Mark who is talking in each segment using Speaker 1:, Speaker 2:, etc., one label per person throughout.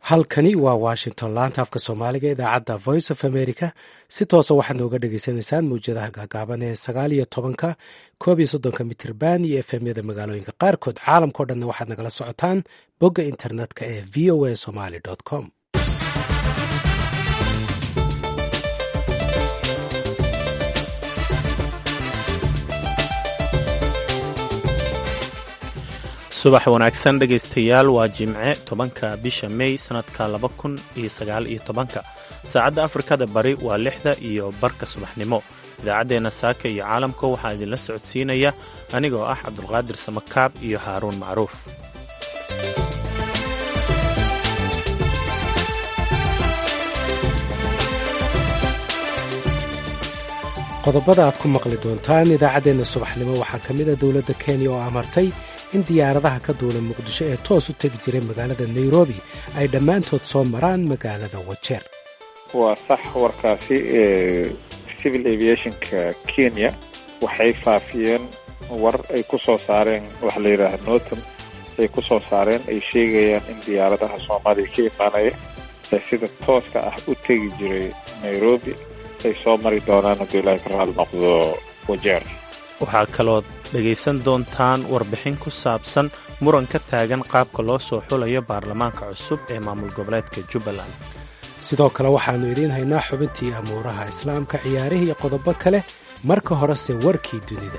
Speaker 1: halkani waa washington laanta afka soomaaliga idaacadda voice of america si toosa waxaad nooga dhagaysanaysaan mawjadaha gaagaaban ee sagaal iyo tobanka koob iyo soddonka mitirban iyo efemyada magaalooyinka qaarkood caalamkao dhanna waxaad nagala socotaan bogga internetka ee v o a somaly com
Speaker 2: subax wanaagsan dhegaystayaal waa jimce tobanka bisha mey sannadka laba kun iyo sagaal iyo tobanka saacadda afrikada bari waa lixda iyo barka subaxnimo idaacaddeenna saaka iyo caalamka waxaa idinla socodsiinaya anigoo ah cabdulqaadir samakaab iyo haaruun macruuf
Speaker 1: qodobada aad ku maqli doontaan idaacaddeenna subaxnimo waxaa ka mid a dowladda kenya oo amartay in diyaaradaha ka duula muqdisho ee toos u tegi jiray magaalada nairobi ay dhammaantood soo maraan magaalada wajeer
Speaker 3: waa sax warkaasi civil aviationka kenya waxay faafiyeen war ay ku soo saareen waxa la yidhaaha notam ay ku soo saareen ay sheegayaan in diyaaradaha soomaaliya ka imaanaya ee sida tooska ah u tegi jiray nairobi ay soo mari doonaan hadduu ilaahay ka raali noqdo wajeer
Speaker 2: waxaa kalood dhegaysan doontaan warbixin ku saabsan muran ka taagan qaabka loo soo xulayo baarlamaanka cusub ee maamul goboleedka jubbaland
Speaker 1: sidoo kale waxaannu idiin haynaa xubintii amuuraha islaamka ciyaarihii iyo qodobo kale marka horese warkii dunida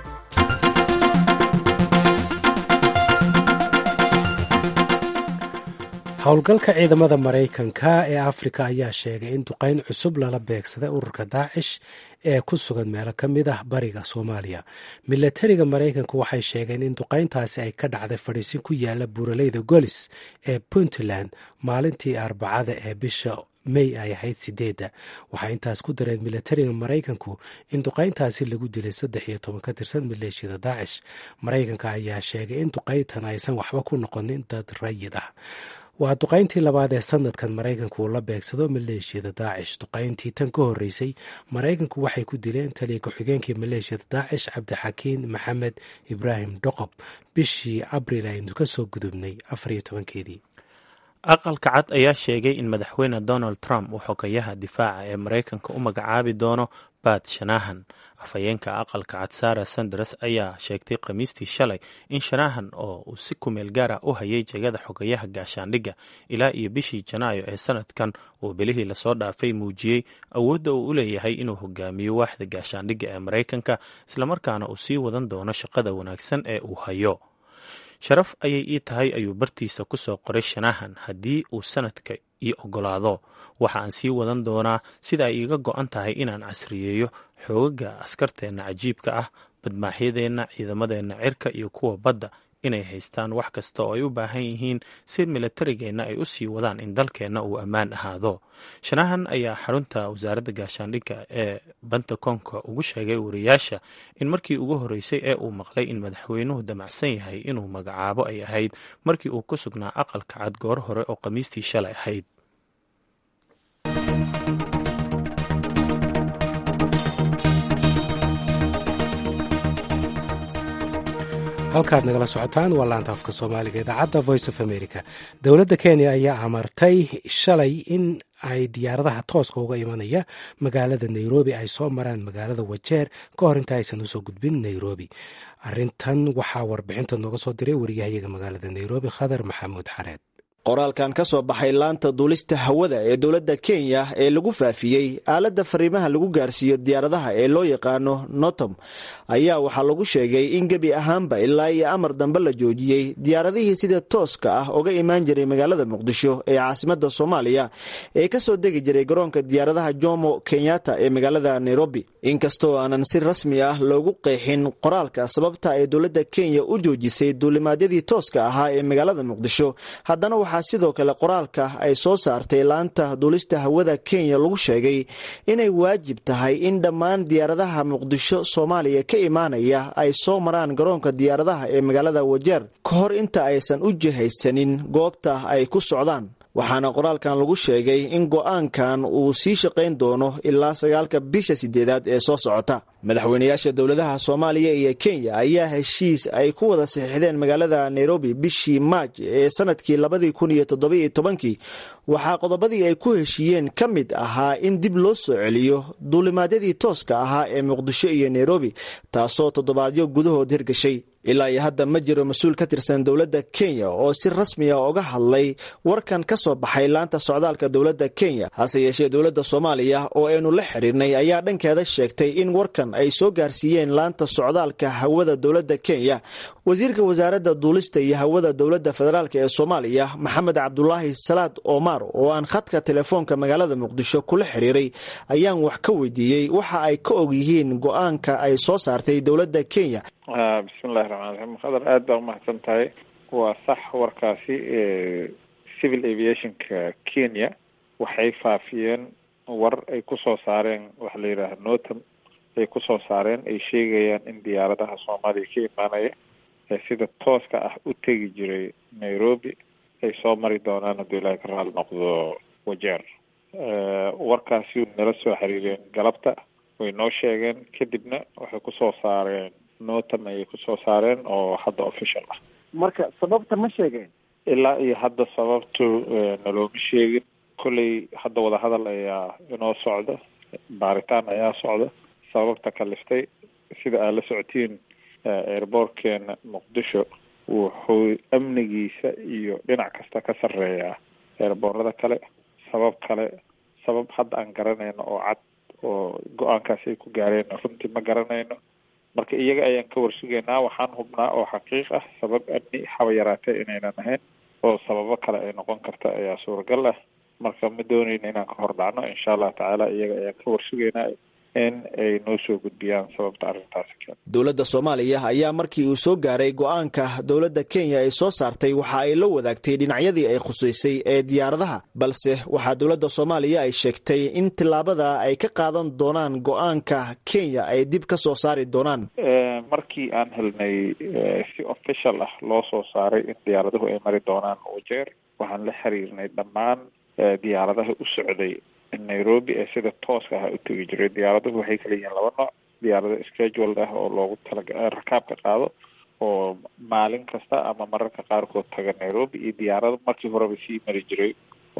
Speaker 1: howlgalka ciidamada maraykanka ee afrika ayaa sheegay in duqayn cusub lala beegsaday ururka daacish ee ku sugan meelo ka mid ah bariga soomaaliya milatariga maraykanku waxay sheegeen in duqayntaasi ay ka dhacday fadhiisin ku yaala buuraleyda golis ee puntland maalintii arbacada ee bisha may ay ahayd sideedda waxay intaas ku dareen milatariga maraykanku in duqayntaasi lagu dilay saddex iyo toban ka tirsan maleeshiyada daacish maraykanka ayaa sheegay in duqayntan aysan waxba ku noqonin dad rayid ah waa duqayntii labaad ee sanadkan maraykanku uu la beegsado maleeshiyada daacish duqayntii tan ka horreysay maraykanku waxay ku dileen taliya ku-xigeenkii maleeshiyada daacish cabdixakiin maxamed ibraahim dhoqob bishii abriil aynu ka soo gudubnay afar iyo tobankeedii
Speaker 2: aqalka cad ayaa sheegay in madaxweyne donald trump uu xogayaha difaaca ee maraykanka u magacaabi doono bat shanahan afhayeenka aqalka cad sara sanders ayaa sheegtay khamiistii shalay in shanahan oo uu si kumeel gaar ah u hayay jegada xogayaha gaashaandhigga ilaa iyo bishii janaayo ee sanadkan uu bilihii lasoo dhaafay muujiyey awoodda uu u leeyahay inuu hogaamiyo waaxda gaashaandhigga ee maraykanka islamarkaana uu sii wadan doono shaqada wanaagsan ee uu hayo sharaf ayay ii tahay ayuu bartiisa ku soo qoray shanahan haddii uu sanadka ii ogolaado waxa aan sii wadan doonaa sida ay iiga go-an tahay inaan casriyeeyo xoogaga askarteenna cajiibka ah badmaaxyadeenna ciidamadeenna cirka iyo kuwa badda inay haystaan wax kasta oo ay u baahan yihiin si milatarigeenna ay u sii wadaan in dalkeenna uu ammaan ahaado shanahan ayaa xarunta wasaaradda gaashaandhigga ee bantakonka ugu sheegay wariyaasha in markii ugu horreysay ee uu maqlay in madaxweynuhu damacsan yahay inuu magacaabo ay ahayd markii uu ku sugnaa aqalka cad goor hore oo khamiistii shalay ahayd
Speaker 1: halkaad nagala socotaan waa laanta afka soomaaliga idaacadda voice of america dowladda kenya ayaa amartay shalay in ay diyaaradaha tooska uga imanaya magaalada nairobi ay soo maraan magaalada wajeer ka hor inta aysan usoo gudbin nairobi arintan waxaa warbixinta nooga soo diray wariyahayaga magaalada nairobi khadar maxamuud xareed
Speaker 4: qoraalkan ka soo baxay laanta duulista hawada ee dowladda kenya ee lagu faafiyey aaladda fariimaha lagu gaarsiiyo diyaaradaha ee loo yaqaano notom ayaa waxaa lagu sheegay in gebi ahaanba ilaa iyo amar dambe la joojiyey diyaaradihii sida tooska ah uga imaan jiray magaalada muqdisho ee caasimada soomaaliya ee kasoo degi jiray garoonka diyaaradaha jomo kenyatta ee magaalada nairobi inkastoo aanan si rasmi ah loogu qeexin qoraalka sababta ay dowladda kenya u joojisay duulimaadyadii tooska ahaa ee magaalada muqdisho haddana waxaa sidoo kale qoraalka ay soo saartay laanta duulista hawada kenya lagu sheegay inay waajib tahay in dhammaan diyaaradaha muqdisho soomaaliya ka imaanaya ay soo maraan garoonka diyaaradaha ee magaalada wajeer ka hor inta aysan u jihaysanin goobta ay ku socdaan waxaana qoraalkan lagu sheegay in go-aankan uu sii shaqayn doono ilaa sagaalka bisha sideedaad ee soo socota madaxweynayaasha dowladaha soomaaliya iyo kenya ayaa heshiis ay ku wada saxiixdeen magaalada nairobi bishii maaj ee sanadkii labadii kun iyo toddobiiyo tobankii waxaa qodobadii ay ku heshiiyeen ka mid ahaa in dib loo soo celiyo duulimaadyadii tooska ahaa ee muqdisho iyo nairobi taasoo toddobaadyo gudahood hirgashay ilaa iyo hadda ma jiro mas-uul ka tirsan dowladda kenya oo si rasmi a uga hadlay warkan ka soo baxay laanta socdaalka dowladda kenya hase yeeshee dowladda soomaaliya oo aynu la xiriirnay ayaa dhankeeda sheegtay in warkan ay soo gaarsiiyeen laanta socdaalka hawada dowladda kenya wasiirka wasaaradda duulista iyo hawada dowladda federaalk ee soomaaliya maxamed cabdulaahi salaad omar oo aan khadka telefoonka magaalada muqdisho kula xiriiray ayaan wax ka weydiiyey waxa ay ka og yihiin go-aanka ay soo saartay dowladda kenya
Speaker 3: bismillahi raxmaan raxiim khadar aada baa umahadsan tahay waa sax warkaasi civil aviationka kenya waxay faafiyeen war ay kusoo saareen waxa la yidhaaha notam ay kusoo saareen ay sheegayaan in diyaaradaha soomaaliya ka imaanaya ee sida tooska ah u tegi jiray nairobi ay soo mari doonaan hadduu ilaahay ka raali noqdo wajeer warkaasi nala soo xiriireen galabta way noo sheegeen kadibna waxay kusoo saareen notam ayay kusoo saareen oo hadda official ah
Speaker 5: marka sababta ma sheegeen
Speaker 3: ilaa iyo hadda sababtu nalooma sheegin kolley hadda wadahadal ayaa inoo socda baaritaan ayaa socda sababta kaliftay sida aad la socotiin airboortkeena muqdisho wuxuu amnigiisa iyo dhinac kasta ka sarreeyaa eerboorada kale sabab kale sabab hadda aan garanayno oo cad oo go-aankaas ay ku gaareen runtii ma garanayno marka iyaga ayaan ka warsugaynaa waxaan hubnaa oo xaqiiq ah sabab amni haba yaraatee inaynan ahayn oo sababo kale ay noqon karta ayaa suuragal ah marka ma doonayno inaan ka hor dhacno insha allah tacaala iyaga ayaan ka warsugaynaa in ay noo soo gudbiyaan sababta arrintaasi keen
Speaker 4: dowladda soomaaliya ayaa markii uu soo gaaray go-aanka dowladda kenya ay soo saartay waxa ay la wadaagtay dhinacyadii ay khusaysay ee diyaaradaha balse waxaa dowladda soomaaliya ay sheegtay in tillaabada ay ka qaadan doonaan go-aanka kenya ay dib ka soo saari doonaan
Speaker 3: markii aan helnay si official ah loo soo saaray in diyaaraduhu ay mari doonaan wajeer waxaan la xiriirnay dhammaan diyaaradaha u socday nairobi ee sida tooska ah u tegi jiray diyaaraduhu waxay kala yihiin laba nooc diyaarado scheduled ah oo loogu talaga rakaabka qaado oo maalin kasta ama mararka qaarkood taga nairobi iyo diyaarado markii horeba sii mari jiray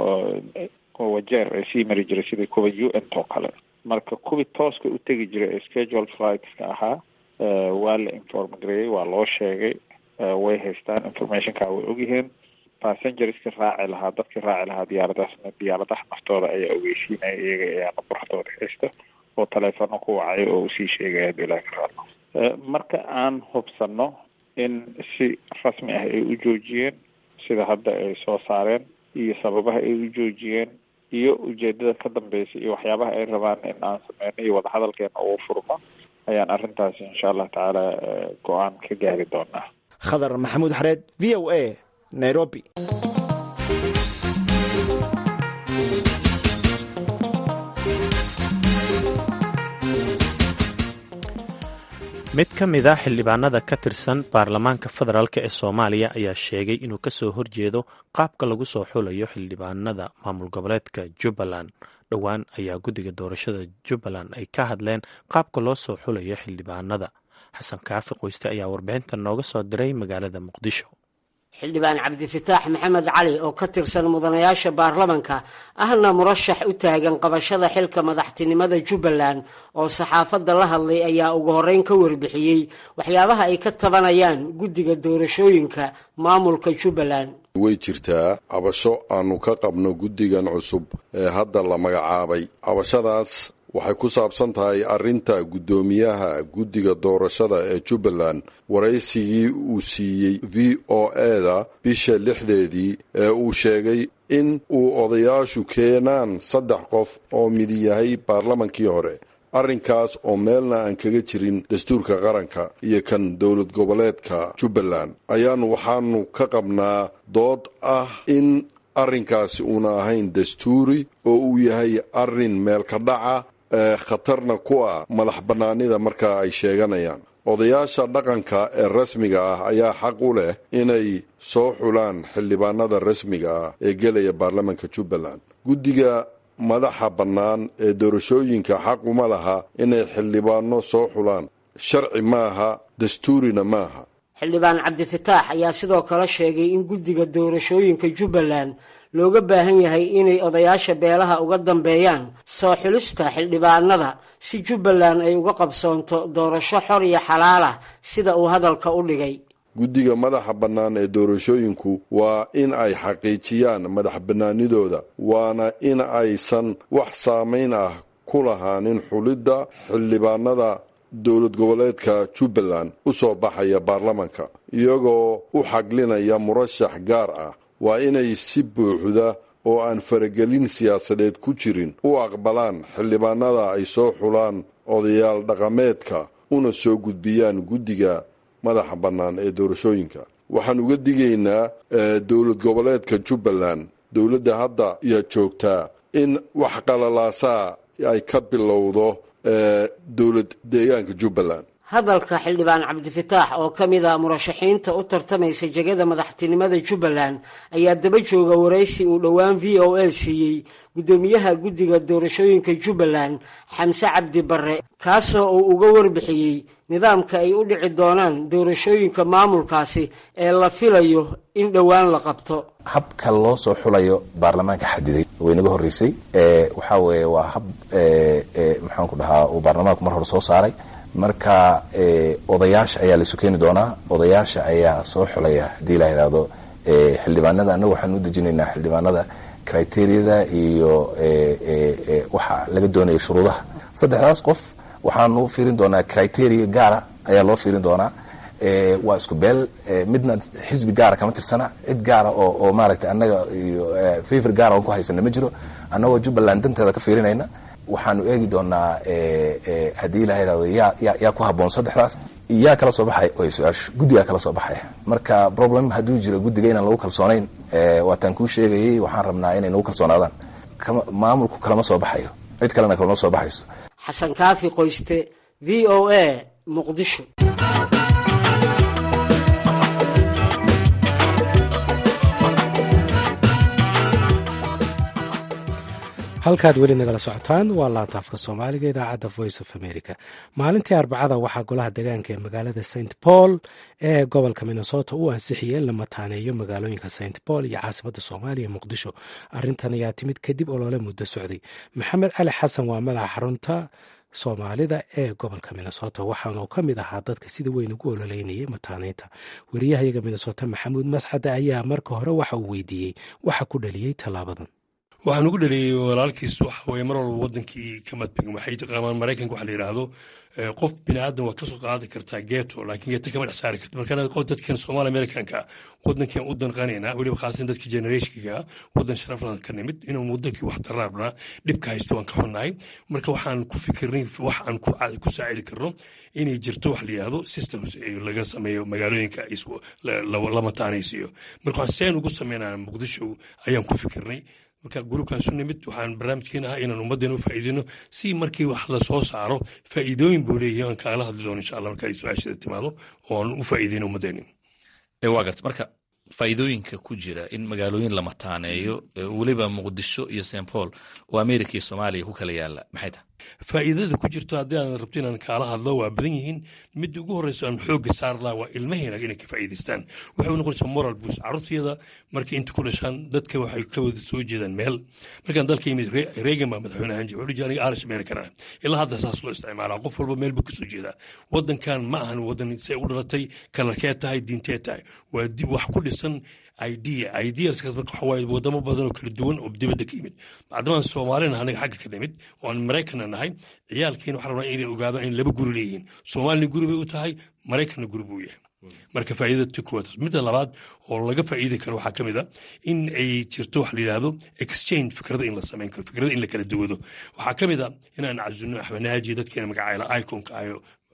Speaker 3: oo wajeer ee sii mari jiray sidii kuwa u n oo kale marka kuwii tooska u tegi jiray ee scheduled flightska ahaa waa la inform gareeyey waa loo sheegay way haystaan informationka way ogyihiin passengerska raaci lahaa dadkii raaci lahaa diyaaradaasna diyaaradaha naftooda ayaa ogeysiinaya iyaga ayaa nabarxdooda haysta oo taleefono ku wacay oo usii sheegaya haduu ilahi ka raadno marka aan hubsano in si rasmi ah ay u joojiyeen sida hadda ay soo saareen iyo sababaha ay u joojiyeen iyo ujeedada ka dambeysa iyo waxyaabaha ay rabaan in aan sameyno iyo wadahadalkeena uu furmo ayaan arrintaasi insha allah tacaala go-aan ka gaari doonaa
Speaker 4: khadar maxamuud xareed v o a nairobi
Speaker 2: mid ka mid a xildhibaanada ka tirsan baarlamaanka federaalk ee soomaaliya ayaa sheegay inuu kasoo horjeedo qaabka lagu soo xulayo xildhibaanada maamul goboleedka jubbaland dhowaan ayaa guddiga doorashada jubbaland ay ka hadleen qaabka loo soo xulayo xildhibaanada xasan kaafi qoyste ayaa warbixinta nooga soo diray magaalada muqdisho
Speaker 6: xildhibaan cabdifataax maxamed cali oo ka tirsan mudanayaasha baarlamanka ahna murashax u taagan qabashada xilka madaxtinimada jubbaland oo saxaafadda la hadlay ayaa ugu horreyn ka warbixiyey waxyaabaha ay ka tabanayaan guddiga doorashooyinka maamulka jubbaland
Speaker 7: way jirtaa cabasho aanu ka qabno guddigan cusub ee hadda la magacaabay cabashadaas waxay ku saabsan tahay arrinta guddoomiyaha guddiga doorashada ee jubbaland waraysigii uu siiyey v o eda bisha lixdeedii ee uu sheegay in uu odayaashu keenaan saddex qof oo midi yahay baarlamankii hore arrinkaas oo meelna aan kaga jirin dastuurka qaranka iyo kan dowlad goboleedka jubbaland ayaanu waxaanu ka qabnaa dood ah in arrinkaasi uuna ahayn dastuuri oo uu yahay arrin meelka dhaca khatarna ku ah madax bannaanida markaa ay sheeganayaan odayaasha dhaqanka ee rasmiga ah ayaa xaq u leh inay soo xulaan xildhibaanada rasmiga ah ee gelaya baarlamaanka jubbaland guddiga madaxa bannaan ee doorashooyinka xaq uma laha inay xildhibaano soo xulaan sharci maaha dastuurina maaha
Speaker 6: xildhibaan cabdifataax ayaa sidoo kale sheegay in guddiga doorashooyinka jubbaland looga baahan yahay inay odayaasha beelaha uga dambeeyaan soo xulista xildhibaanada si jubbaland ay uga qabsoonto doorasho xor iyo xalaal ah sida uu hadalka u dhigay
Speaker 7: guddiga madaxa bannaan ee doorashooyinku waa in ay xaqiijiyaan madax bannaanidooda waana in aysan wax saamayn ah ku lahaanin xulidda xildhibaanada dowlad goboleedka jubbaland u soo baxaya baarlamanka iyagoo u xaglinaya murashax gaar ah waa inay si buuxda oo aan faragelin siyaasadeed ku jirin u aqbalaan xildhibaanada ay soo xulaan odayaal dhaqameedka una soo gudbiyaan guddiga madaxa bannaan ee doorashooyinka waxaan uga digaynaa dowlad goboleedka jubbaland dowladda hadda iyo joogtaa in wax qalalaasaa ay ka bilowdo dowlad deegaanka jubbaland
Speaker 6: hadalka xildhibaan cabdifataax oo ka mid a murashaxiinta u tartamaysa jegada madaxtinimada jubbaland ayaa daba jooga waraysi uu dhowaan v o a siiyey guddoomiyaha guddiga doorashooyinka jubbaland xamse cabdi barre kaasoo uu uga warbixiyey nidaamka ay u dhici doonaan doorashooyinka maamulkaasi ee la filayo in dhowaan la qabto
Speaker 8: habka loo soo xulayo baarlamaanka xadiday waynaga horreysay waxaa weeye waa hab maxaanku dhahaa uu baarlamaanku mar hore soo saaray marka odayaasha ayaa laisu keeni doonaa odayaasha ayaa soo xulaya haddii la yidhaahdo xildhibaanada annaga waxaan u dejinaynaa xildhibaanada criteriyada iyo waxa laga doonaya shuruudaha saddexdaas qof waxaanu fiirin doonaa criteria gaara ayaa loo fiirin doonaa waa isku beel midna xisbi gaara kama tirsana cid gaara oo oo maaragtay annaga iyo favor gaara oon ku haysana ma jiro annagoo jubbaland danteeda ka fiirinayna waxaanu eegi doonaa haddii la yidhahdo yaa ya yaa ku habboon saddexdaas yaa kala soo baxay way su-aashu guddigaa kala soo baxaya marka problem hadduu jiro guddiga inaan lagu kalsoonayn waataan kuu sheegayay waxaan rabnaa inay nagu kalsoonaadaan maamulku kalama soo baxayo cid kalena kalama soo baxayso
Speaker 6: xasan kaafi qoyste v o a muqdisho
Speaker 1: halkaad weli nagala socotaan waa laanta afka soomaaliga idaacadda voice of america maalintii arbacada waxaa golaha degaanka ee magaalada st paul ee gobolka minnesota u ansixiyey in la mataaneeyo magaalooyinka st paul iyo caasimada soomaaliya muqdisho arintan ayaa timid kadib olole muddo socday maxamed cali xasan waa madaxa xarunta soomaalida ee gobolka minnesota waxaanu ka mid ahaa dadka sida weyn ugu ololeynayay mataaneynta wariyahayaga minnesota maxamuud mascade ayaa marka hore waxa uu weydiiyey waxa ku dhaliyey tallaabadan
Speaker 9: waxaan ugu dhaliyey walaalkiis waxa weye mar walba wadankii ka madbegin waxay taqaamaan maraykanka waxa la yidhaahdo qof bini aadan waa kasoo qaadi kartaa geeto laakiin geeto kama dhex saari karto marka qof dadkan soomaali amerikanka wadankan u danqanaynaa weliba khaasan dadka generationka wadan sharaflan ka nimid inuu wadankii wax taraarnaa dhibka haysto waan ka xunnahay marka waxaan ku fikirnay wax aan ku saacidi karno inay jirto wax la yidhaahdo systems laga sameeyo magaalooyinka la mataanaysiiyo marka waxaan seen ugu sameynaa muqdisho ayaan ku fikirnay marka gruubkaasu nimid waxaan barnaamijkeena ah inaan ummaddeena u faa'iideyno si markii wax la soo saaro faa'iidooyin buu leeyahay aan kaala hadli doono insha allah marka ay su-aashada timaado oo aan u faa'iideyno ummaddeeni
Speaker 10: waa garta marka faa'iidooyinka ku jira in magaalooyin la mataaneeyo weliba muqdisho iyo st paul oo america iyo soomaaliya ku kala yaala maxay tahay
Speaker 9: faa'iidada ku jirto haddii aan rabto inaan kaala hadlo waa badan yihiin midda ugu horreysa aan xoogga saar laha waa ilmaheena inay ka faa'iidaystaan waxay u noqonaysaa moral boost carruurtayada markay inta ku dhashaan dadka waxay ka wada soo jeedaan meel markaan dalka yimid reegan baa madaxweyne ahaan jira wuxuu aniga arish american ah ilaa hadda saas loo isticmaalaa qof walba meel buu ka soo jeedaa wadankan ma ahan wadan say u dhalatay kalarkee tahay diintee tahay waa wax ku dhisan idea ideaskaas marka waxa waaye wadamo badan oo kala duwan oo dibadda ka yimid macdamaan soomaalina anaga xagga ka nimid oo aan maraykanna nahay ciyaalkiina waxaa rabnaa inay ogaadaan in laba guri leeyihiin soomaalina guri bay u tahay maraykanna guri buu yahay marka faa'iidada ti kuwaad midda labaad oo laga faa'iidi karo waxaa ka mid a in ay jirto waxa la yidhaahdo exchange fikrada in la samayn karo fikrada in la kala duwado waxaa ka mid a inaan cazunno axmed naaji dadkeena magacayla iconka ayo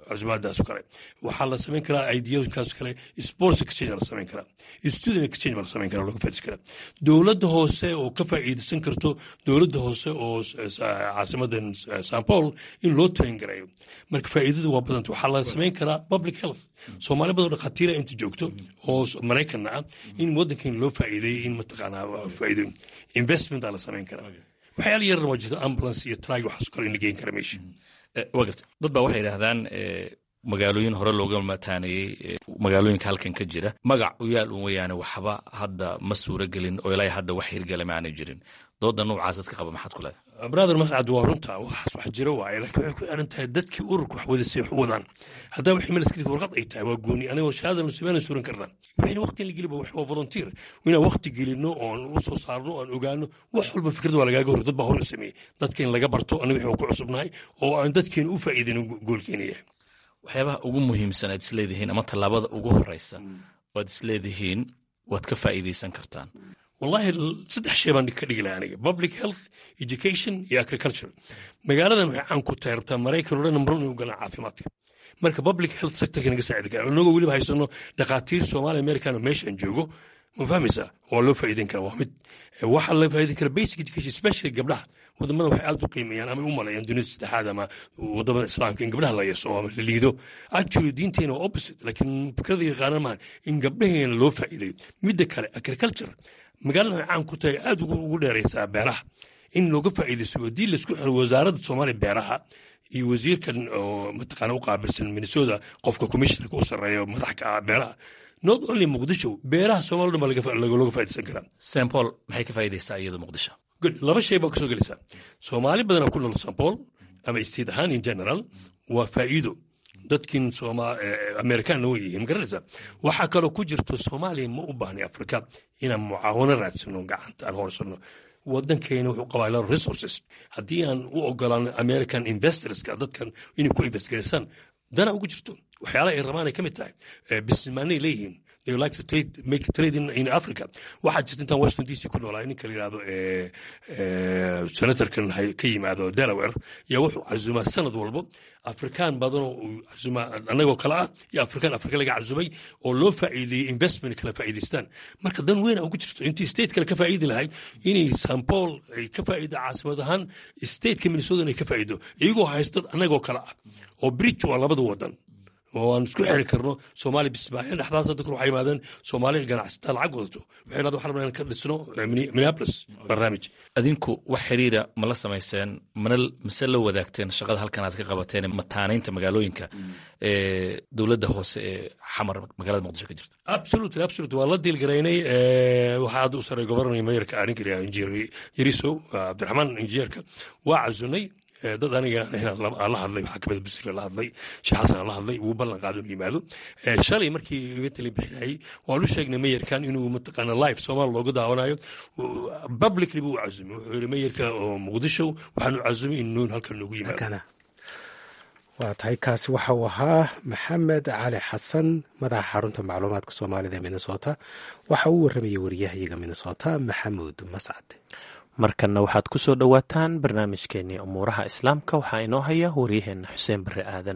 Speaker 9: cusbaadaas kale waxaa la samayn karaa ideaskaas kale sports exchange la samayn karaa student exchange baa la samayn karaa looga faaidaysan karaa dowladda hoose oo ka faa'iidaysan karto dowladda hoose oo caasimadan san paul in loo train gareeyo marka faa'iidadu waa badanta waxaa la samayn karaa public health soomaali badan dhakhaatiira inta joogto oo maraykanna ah in waddankan loo faa'iideeyey in mataqaanaa faa'iidooyin investment aa la samayn karaa waxyaala yaran waa jirta ambulance iyo trag waxaas kale in la geyn kara meesha
Speaker 10: waa garta dad baa waxay yidhaahdaan magaalooyin hore looga mataaneeyey magaalooyinka halkan ka jira magac u yaal un weyaane waxba hadda ma suuro gelin oo ilaa hadda wax hirgala ma aanay jirin dooda noocaas dadka qaba maxaad ku leedahay
Speaker 9: brother mascad waa runta waxaas wax jiro waaye laakiin waxay ku xiran tahay dadkii ururka wax wadasay wax u wadaan haddaba wixii malaskadib warqad ay tahay waa gooni anigoo shahaada nasibaana suran karnaa wixina waqti in la geliba wax waa volunteer inaan waqti gelino oon u soo saarno oon ogaano wax walba fikrad waa lagaaga hor dad baa hore u sameeyey dadka in laga barto aniga wixii ku cusubnahay oo aan dadkeena u faa'iidin goolkeena yahay
Speaker 10: waxyaabaha ugu muhiimsan aad isleedihiin ama tallaabada ugu horeysa waad isleedihiin waad ka faa'iidaysan kartaan
Speaker 9: wallahi saddex shay baan ka dhigi lahaa aniga public health education iyo agriculture magaaladan waxay caan ku tahay rabtaa maraykan oo dhan number one inuu galaan caafimaadka marka public health sectorka naga saacidi kara inagoo weliba haysano dhakhaatiir soomaali american oo meeshaan joogo ma fahmaysaa waa loo faa'iidin karaa waa mid waxaa la faa'iidin karaa basic education especially gabdhaha wadamada waxay aad u qiimeeyaan ama u maleeyaan dunida saddexaad ama wadamada islaamka in gabdhaha la yeeso ama la liido actually diinteena waa opposite laakiin fikrada yaqaanan maahan in gabdhaheena loo faa'iidayo midda kale agriculture magaalada waxay caan ku tahay aad ugu dheeraysaa beeraha in looga faa'iidaysto haddii laisku xiro wasaaradda soomaaliya beeraha iyo wasiirkan oo mataqaana u qaabilsan minnesota qofka commissionerka u sarreeya madaxka ah beeraha not only muqdisho beeraha soomaliya dhan baa looga faa'iidaysan karaa
Speaker 10: st paul maxay ka faa'iidaysaa iyada muqdisho
Speaker 9: good laba shay baa kasoo gelaysaa soomaali badanaa ku nool st paul ama state ahaan in general waa faa'iido dadkin amerikaanna way yihiin magaranaysaa waxaa kaloo ku jirto soomaaliya ma u baahnay afrika inaan mucaawano raadsano gacanta aan horsano wadankeena wuxuu qabaa lot of resources haddii aan u ogolaan american investorska dadkan inay ku investgaraysaan dana ugu jirto waxyaalaha ay rabaan ay ka mid tahay businessmaanay leeyihiin they like to trade, make trade in, in Africa. waxaa jirta intaan Washington DC ku noolaa ninka la yidhahdo senatorkan ka yimaado Delaware yaa wuxuu casumaa sanad walbo afrikaan badanoo uu casumaa annagoo kale ah iyo afrikaan afrika laga casumay oo loo faa'iideeyey investment kala faa'iidaystaan marka dan weyn ugu jirto intii state kale ka faa'iidi lahayd inay St Paul ay ka faa'iida caasimad ahaan stateka Minnesota inay ka faa'iido iyagoo haysta dad annagoo kale ah oo bridge waa labada wadan oo aan isku xiri karno soomaali bismaaciil dhexdaas dadku waxay yimaadeen soomaali ganacsataa lacag wadato waxay yidhahdeen waxaan rabnaa ka dhisno minneapolis barnaamij
Speaker 10: adinku wax xiriira ma la samayseen mana mise la wadaagteen shaqada halkan aad ka qabateen mataanaynta magaalooyinka ee dowladda hoose ee xamar magaalada muqdisho ka jirta
Speaker 9: absolutely absolutely waa la diilgaraynay waxaa hadda u saray gobornor mayorka arrinka injineer yarisow cabdiraxmaan injineerka waa casunay dad aniga la hadlay waxaa kamid busri la hadlay sheekh xasan la hadlay wuu ballan qaaday inuu yimaado shalay markii iga tali bixinayay waan u sheegnay mayarkan inuu mataqaana live soomaal looga daawanayo publicly buu u casumay wuxuu yidhi mayarka oo muqdisho waxaan u casumay inuu halkan noogu yimaado
Speaker 1: waa tahay kaasi waxa uu ahaa maxamed cali xasan madaxa xarunta macluumaadka soomaalida ee minnesota waxa uu warramayay wariyahayaga minnesota maxamuud mascad
Speaker 2: markanna waxaad ku soo dhowaataan barnaamijkeennii umuuraha islaamka waxaa inoo haya waryaheenna xuseen barre aadan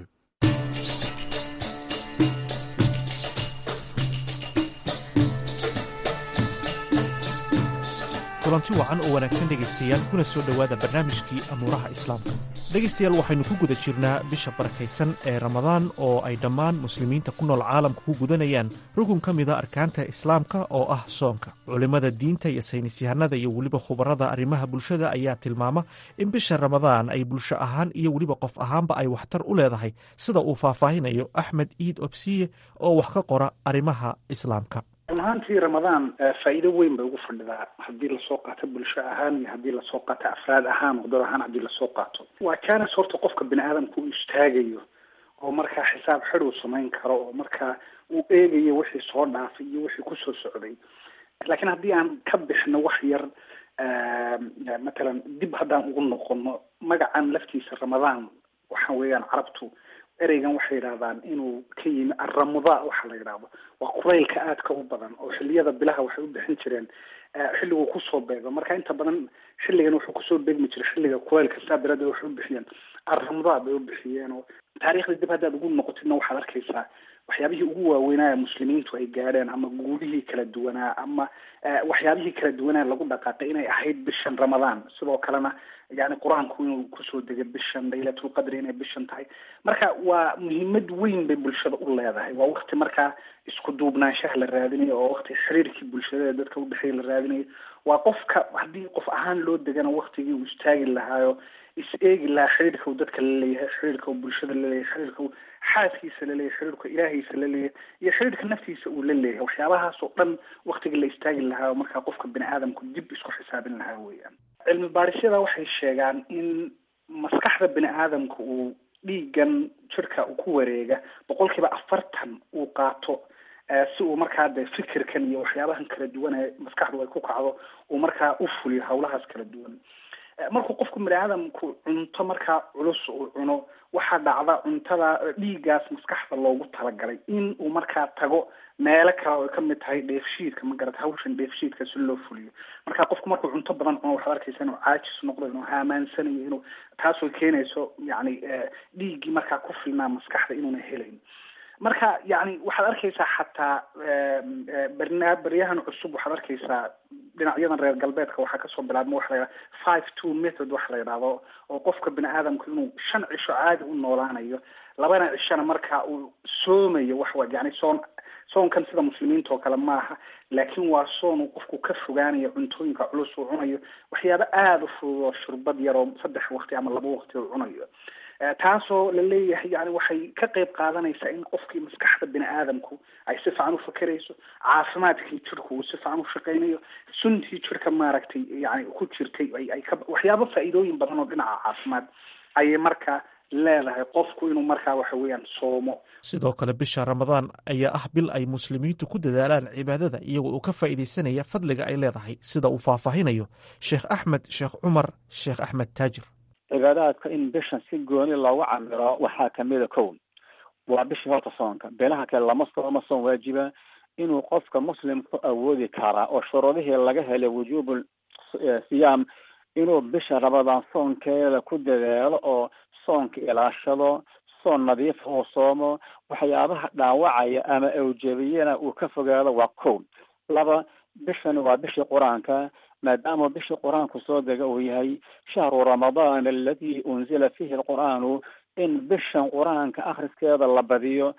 Speaker 11: kulanti wacan oo wanaagsan dhegaystayaal kuna soo dhowaada barnaamijkii amuuraha islaamka dhegaystayaal waxaynu ku guda jirnaa bisha barakaysan ee ramadaan oo ay dhammaan muslimiinta ku nool caalamka ku gudanayaan rukun ka mida arkaanta islaamka oo ah soonka culimmada diinta iyo saynisyahanada iyo weliba khubarada arrimaha bulshada ayaa tilmaama in bisha ramadaan ay bulsho ahaan iyo weliba qof ahaanba ay waxtar u leedahay sida uu faahfaahinayo axmed iid obsiye oo wax ka qora arrimaha islaamka
Speaker 12: run ahaantii ramadaan faa'iido weyn bay ugu fadhidaa haddii lasoo qaato bulsho ahaan iyo haddii lasoo qaato afraad ahaan wadad ahaan haddii lasoo qaato waa jaanis horta qofka bini aadamka uu istaagayo oo markaa xisaab xid uu samayn karo oo markaa uu eegayo wixii soo dhaafay iyo wixii kusoo socday laakiin haddii aan ka bixno wax yar matalan dib haddaan ugu noqono magacan laftiisa ramadaan waxa weeyaan carabtu ereygan waxay yidhahdaan inuu ka yimi aramuda waxa la yidhaahdo waa quraylka aadka u badan oo xiliyada bilaha waxay u bixin jireen xilliguu kusoo beego marka inta badan xilligan wuxuu kusoo beegmi jiray xilliga quraylka saa daraaddeed waxay u bixiyeen aramuda bay u bixiyeen oo taariikhda dib haddaad ugu noqotidna waxaad arkaysaa waxyaabihii ugu waaweynaa muslimiintu ay gaadheen ama guulihii kala duwanaa ama waxyaabihii kala duwanaa lagu dhaqaaqay inay ahayd bishan ramadaan sidoo kalena yani qur-aanku inuu kusoo degay bishan laylatulqadri inay bishan tahay marka waa muhiimad weyn bay bulshada u leedahay waa wakti markaa isku duubnaanshaha la raadinayo oo wakti xiriirkii bulshada dadka udhexeeya la raadinayo waa qofka haddii qof ahaan loo degana waktigii uu istaagi lahaayo is eegi lahaa xiriirka uu dadka laleeyahay xiriirka uu bulshada laleeyahay xiriirka uu xaaskiisa laleeyahay xiriirka ilaahiisa laleeyahay iyo xiriirka naftiisa uu la leeyahay waxyaabahaas oo dhan waktigii la istaagi lahaa markaa qofka bini aadamku dib isku xisaabin lahaa weeyaan cilmi baadhisyada waxay sheegaan in maskaxda bini aadamka uu dhiigan jirka uu ku wareega boqol kiiba afartan uu qaato si uu markaa de fikirkan iyo waxyaabahan kala duwan ee maskaxdu ay ku kacdo uu markaa u fuliyo hawlahaas kala duwan markuu qofku bini aadamku cunto markaa culus uu cuno waxaa dhacda cuntada dhiiggaas maskaxda loogu talagalay in uu markaa tago meelo kale oo ay kamid tahay dheefshiidka ma garata hawshan dheefshiidka si loo fuliyo marka qofku markuu cunto badan cuno waxaad arkaysa inuu caajis noqdo inuu haamaansanayo inuu taasoo keenayso yani dhiiggii markaa ku filnaa maskaxda inuuna helayn marka yani waxaad arkaysaa xataa barna baryahan cusub waxaad arkaysaa dhinacyadan reer galbeedka waxaa kasoo bilaabma waxa la yidhaha five two method waxa la yidhahdo oo qofka bini aadamku inuu shan cisho caadi u noolaanayo labana cishona marka uu soomayo waxwa yani soon soonkan sida muslimiinta oo kale maaha laakiin waa soon uu qofku ka fogaanayo cuntooyinka culus uu cunayo waxyaabo aada u fudud oo shurbad yar oo saddex waqti ama laba waqti uu cunayo taasoo la leeyahay yani waxay ka qayb qaadanaysaa in qofkii maskaxda bini aadamku ay si fiican ufakerayso caafimaadkii jirku uu si fiican ushaqeynayo suntii jirka maaragtay yani ku jirtay ay ka waxyaabo faa'iidooyin badan oo dhinaca caafimaad ayay markaa leedahay qofku inuu markaa waxa weeyaan soomo
Speaker 11: sidoo kale bisha ramadaan ayaa ah bil ay muslimiintu ku dadaalaan cibaadada iyagoo uu ka faa'iidaysanaya fadliga ay leedahay sida uu faahfaahinayo sheekh axmed sheekh cumar sheekh axmed taajir
Speaker 13: cibaadaadka in bishan si gooni loogu camiro waxaa kamida kow waa bishii horta soonka beelaha kale lama sooma soon waajiba inuu qofka muslimku awoodi karaa oo shuruudihii laga helay wujuubul siyaam inuu bisha ramadaan soonkeeda ku dadaalo oo soonka ilaashado soon nadiif uu soomo waxyaabaha dhaawacaya ama awjabiyana uu ka fogaado waa kow laba bishani waa bishii qur-aanka maadaama bishii qur-aanku soo dega uu yahay shahru ramadaan aladi unzila fihi alqur'aanu in bishan qur-aanka akhriskeeda la badiyo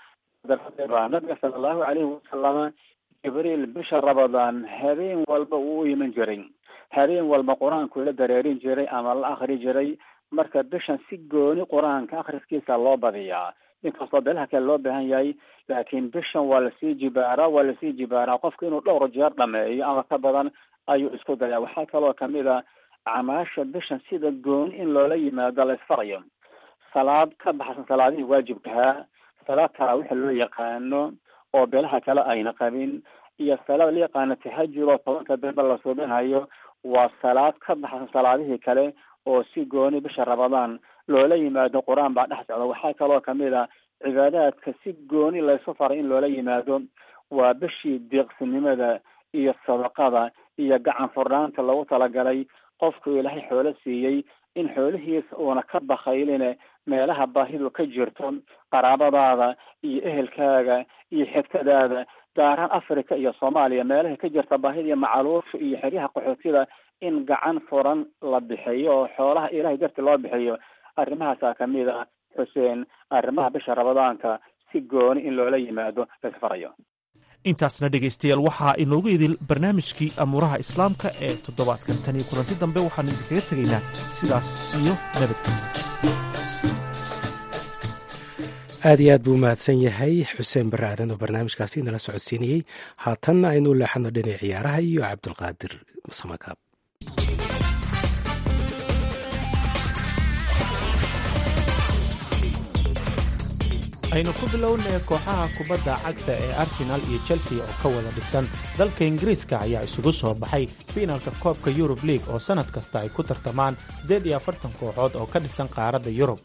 Speaker 13: nabiga sala allahu calayhi wasalama jibriil bisha ramadaan habeen walba uu u iman jiray habeen walba qur-aanku la dareerin jiray ama la akri jiray marka bishan si gooni qur-aanka akhriskiisa loo badiyaa inkastoo beelaha kale loo baahan yahay laakiin bishan waa lasii jibaaraa waa lasii jibaaraa qofka inuu dhowr jeer dhameeyo ama ka badan ayuu isku dayaa waxaa kaloo kamid a acmaasha bishan sida gooni in loola yimaado la isfarayo salaad ka baxsan salaadihii waajibkahaa salaad taraawixa loo yaqaano oo beelaha kale ayna qabin iyo salaad la yaqaano tahajud oo tobanka dambe la suubinayo waa salaad ka baxsan salaadihii kale oo si gooni bisha ramadaan loola yimaado qur-aan baa dhex socda waxaa kaloo kamid a cibaadaadka si gooni laysu faray in loola yimaado waa bishii deeqsinimada iyo sadaqada iyo gacan furnaanta lagu talagalay qofku ilaahay xoolo siiyey in xoolihiisa uuna ka bakayline meelaha baahidu ka jirto qaraabadaada iyo ehelkaaga iyo xigtadaada gaaraan africa iyo soomaaliya meelaha ka jirta baahida iyo macaluusha iyo xeryaha qaxootida in gacan furan la bixiyo oo xoolaha ilahay darti loo bixiyo arrimahaasaa kamid ah xuseen arrimaha bisha ramadaanka si gooni in loola yimaado laisfarayo
Speaker 11: intaasna dhegaystayaal waxaa inoogu idil barnaamijkii amuuraha islaamka ee toddobaadkan tan iyo kulanti dambe waxaanu idinkaga tegaynaa sidaas iyo nabadgelyo
Speaker 1: aad iyo aad buu umahadsan yahay xuseen barre aadan oo barnaamijkaasi nala socodsiinayey haatanna aynu leexano dhinac ciyaaraha iyo cabdulqaadir samakaab
Speaker 2: aynu ku bilownay kooxaha kubadda cagta ee arsenaal iyo chelsea oo ka wada dhisan dalka ingiriiska ayaa isugu soo baxay fiinalka koobka yurub liig oo sannad kasta ay ku tartamaan siddeed iyo afartan kooxood oo ka dhisan qaaradda yurub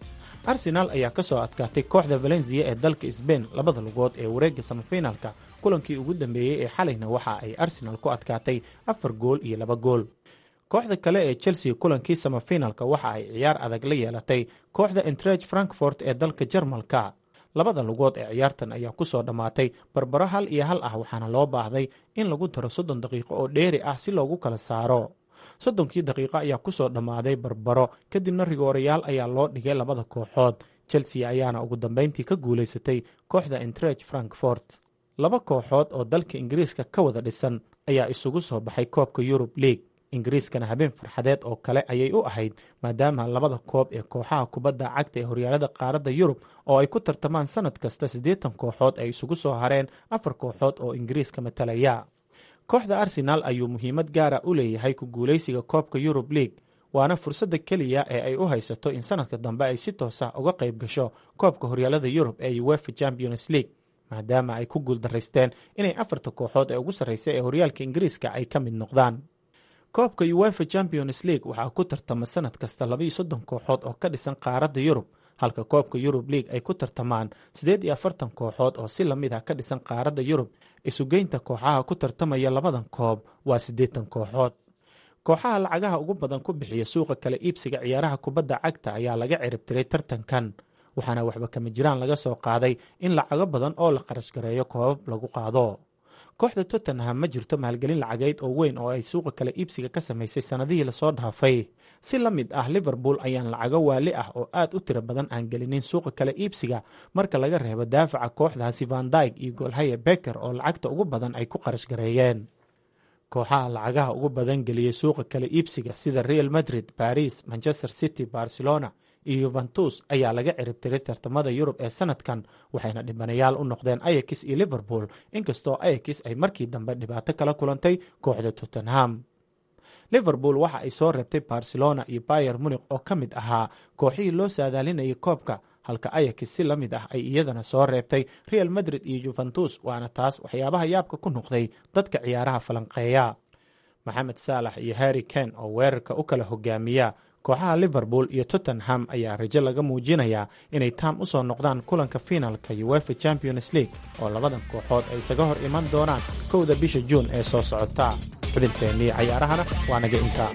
Speaker 11: arsenaal ayaa ka soo adkaatay kooxda valencia ee dalka sbain labada lugood ee wareegga samafinaalka kulankii ugu dambeeyey ee xalayna waxa ay arsenaal ku adkaatay afar gool iyo laba gool kooxda kale ee chelsea kulankii samafinaalka waxa ay ciyaar adag la yeelatay kooxda entrage frankfort ee dalka jarmalka labada lugood ee ciyaartan ayaa ku soo dhammaatay barbaro hal iyo hal ah waxaana loo baahday in lagu daro soddon daqiiqo oo dheeri ah si loogu kala saaro soddonkii daqiiqo ayaa ku soo dhammaaday barbaro kadibna rigoorayaal ayaa loo dhigay labada kooxood chelsea ayaana ugu dambeyntii ka guulaysatay kooxda entrage frankfort laba kooxood oo dalka ingiriiska ka wada dhisan ayaa isugu soo baxay koobka yurub league ingiriiskana habeen farxadeed oo kale ayay u ahayd maadaama labada koob ee kooxaha kubadda cagta ee horyaalada qaaradda yurub oo ay ku tartamaan sanad kasta siddeetan kooxood ay isugu soo hareen afar kooxood oo ingiriiska matalaya kooxda arsenaal ayuu muhiimad gaara u leeyahay ku guulaysiga koobka yurub league waana fursadda keliya ee ay u haysato in sanadka dambe ay si toos ah uga qayb gasho koobka horyaalada yurub ee uefa champions league maadaama ay ku guuldaraysteen inay afarta kooxood ee ugu sarreysa ee horyaalka ingiriiska ay ka mid noqdaan koobka uefa champions league waxaa ku tartama sanad kasta labaiyo soddon kooxood oo ka dhisan qaaradda yurub halka koobka yurub league ay ku tartamaan siddeed iyo afartan kooxood oo si lamid ah ka dhisan qaaradda yurub isugeynta kooxaha ku tartamaya labadan koob waa siddeetan kooxood kooxaha lacagaha ugu badan ku bixiya suuqa kala iibsiga ciyaaraha kubadda cagta ayaa laga ciribtiray tartankan waxaana waxba kama jiraan laga soo qaaday in lacago badan oo la qarash gareeyo koobab lagu qaado kooxda tottenham ma jirto maalgelin lacageyd oo weyn oo ay suuqa kala iibsiga ka samaysay sannadihii lasoo dhaafay si la mid ah liverpool ayaan lacago waali ah oo aad u tiro badan aan gelinin suuqa kala iibsiga marka laga reebo daafaca kooxdaasi van dyg iyo goolhaye beker oo lacagta ugu badan ay ku qarash gareeyeen kooxaha lacagaha ugu badan geliyey suuqa kala iibsiga sida real madrid baris manchester city barcelona iyo yuventus ayaa laga ciribtiray tartamada yurub ee sanadkan waxayna dhibanayaal u noqdeen ayakis iyo liverpool inkastoo ayakis ay markii dambe dhibaato kala kulantay kooxda tottenham liverpool waxa ay soo reebtay barcelona iyo bayer munik oo ka mid ahaa kooxihii loo saadaalinayay koobka halka ayakis si la mid ah ay iyadana soo reebtay real madrid iyo yuventus waana taas waxyaabaha yaabka ku noqday dadka ciyaaraha falanqeeya maxamed saalax iyo harry ken oo weerarka u kala hogaamiya kooxaha liverpool iyo tottenham ayaa rajo laga muujinayaa inay taam u soo noqdaan kulanka fiinalka uefa champions league oo labadan kooxood ay isaga hor iman doonaan kowda bisha juun ee soo socota xubinteennii cayaarahana waa naga intaa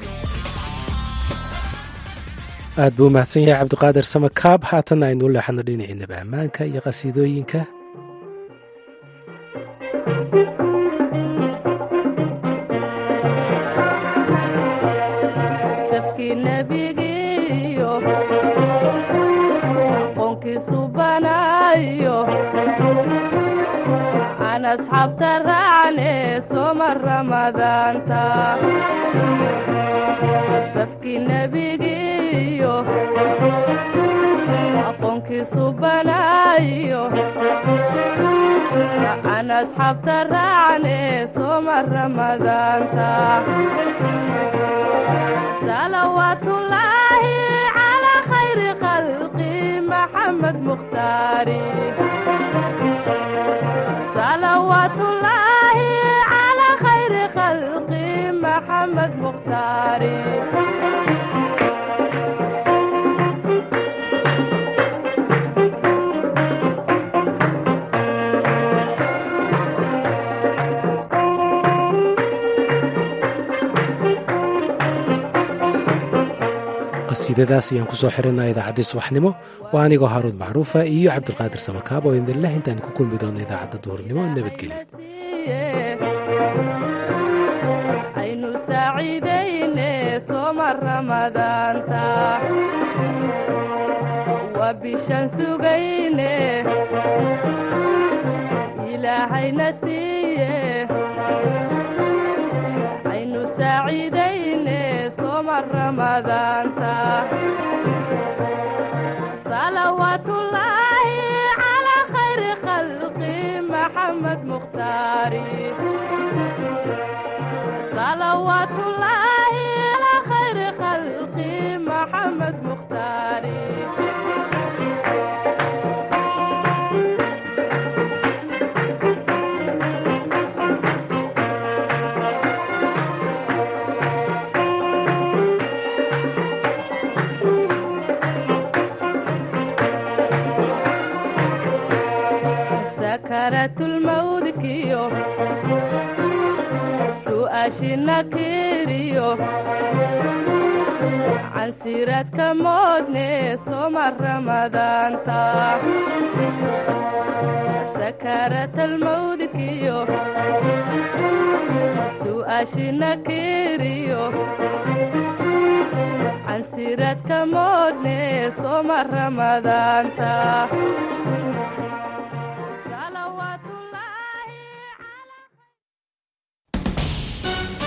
Speaker 1: aad buu umahadsan yahay cabdiqaadir samakaab haatanna aynu u leexano dhinaciinaba ammaanka iyo qhasiidooyinka
Speaker 14: asxaabta raacne soma ramadaanta safkii nebigiiyo aqoonkiisu banaayo aan asxaabta raacne soma ramadaanta salawaatullaahi calaa khayri khalqi maxamed mukhtaari salawaatullaahi calaa khayri khalqi maxamed mukhtaari
Speaker 1: qasiidadaas ayaan kusoo xirinaa idaacaddii subaxnimo waa anigoo haaruud macruufa iyo cabdulqaadir samakaab oo idinleh intaan ku kulmi doono idaacadda duhurnimo nabadgelyo
Speaker 14: aynu saaciidayne sooma ramadaanta waa bishaan sugayne ilaahayna siiye aynu saaciidayne sooma ramadaanta salawaatullaahi calaa khayri khalqi maxamed mukhtaari salawaatullaahi calaa khayri khalqi maxamed mukhtaari su'aashina kiriyo cansiradka moodne soma ramadaanta sakaratalmawdkiyo su'aashina kiriyo cansiradka moodne soma ramadaanta